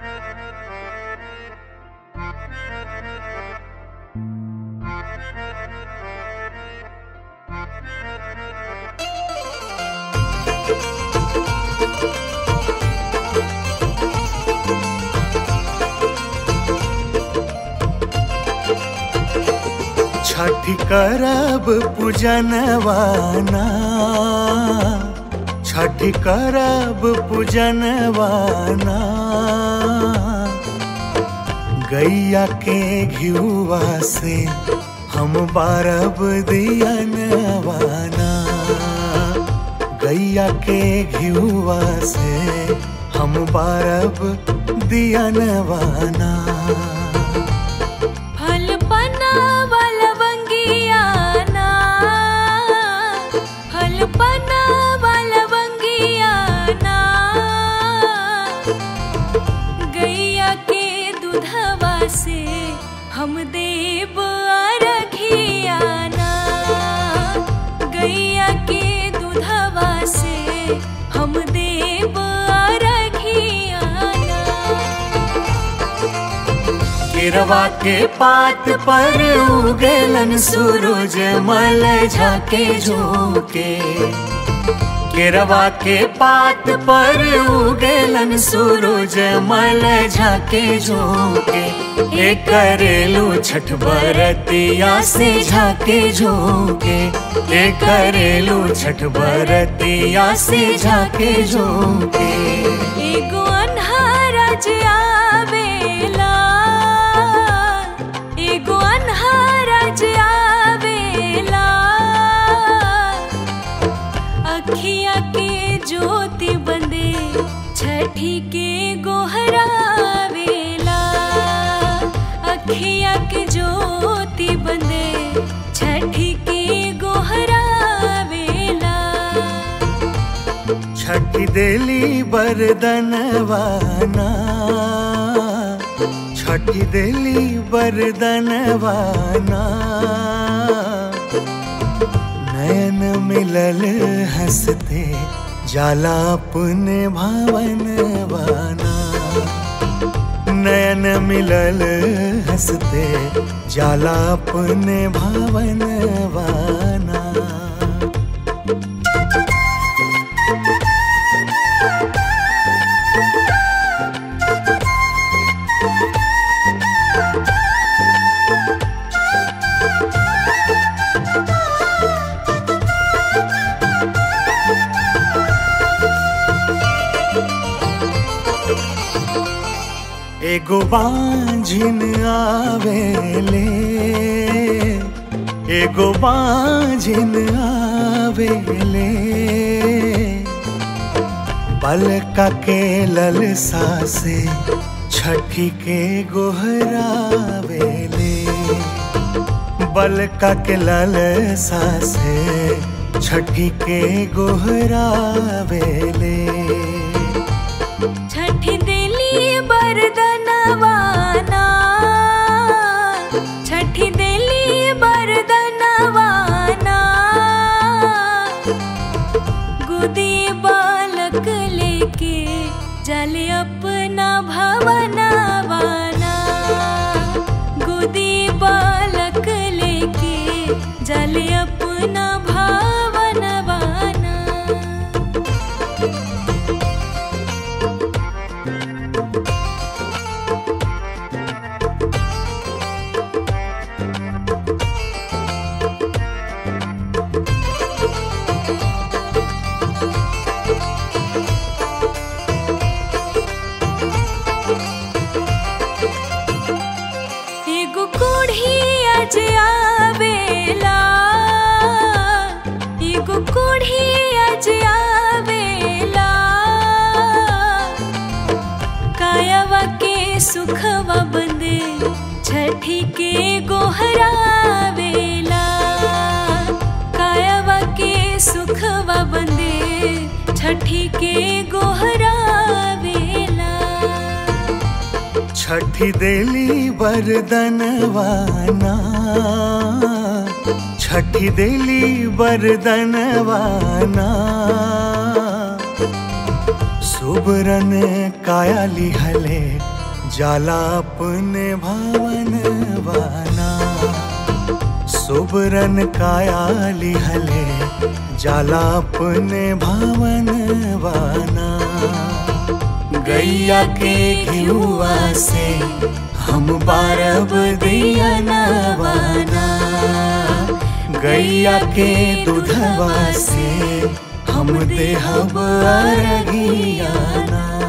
छठी करब पूजनवाना छठी करब पूजनवाना गैया के घियुआ से हम बारब दियनवाना गैया के घियुआ से हम बारब दियनवाना फल पनावा लवंगियाना फल पनावा लवंगियाना गैया के दूधवा से हम देव अरघियाना गैया के दूधवा से हम देव अरघियाना केरवा के पात पर उगलन सूरज मल झाके झोंके केरवा के पात पर उगलन सूरज मल झाके झोंके ए करेलू छठ बरतिया से झाके झोंके ए करेलू छठ बरतिया से झाके झोंके एगो अन्हारज आवेला एगो अन्हारज आवेला अखिया के ज्योति बंदे छठी के गोहरावेला अखिया के ज्योति बंदे छठी के गोहरावेला छठी देली बरदनवाना छठी देली बरदनवाना नयन मिलल हंसते जाला अपने भावनवाना नयन मिलल हंसते जाला अपने भावनवाना एगो बांझिन आवेले एगो बांझिन आवेले बलका के ललसा से छठी के गोहरावेले बलका के ललसा से छठी के गोहरावेले छठी दिली बरदनवाना छठी दिली बरदनवाना गुदी बालक लेके जले अपना भवनवाना गुदी बालक लेके जले अपना भवनवाना एगो कोढ़ी अज आवेला एगो कोढ़ी अज आवेला कायवा के सुखवा बंदे छठी के गोहरावेला कायवा के सुखवा बंदे छठी के गोहरावेला छठी देली बरदनवाना छठी देली बरदनवाना सुबरन काया लिहले जाला अपने भावन वाना सुबरन कायाली हले जाला अपने भावन वाना गैया के घियुआ से हम बारब दिया नवाना गैया के दूधवा से हम देहब अरगियाना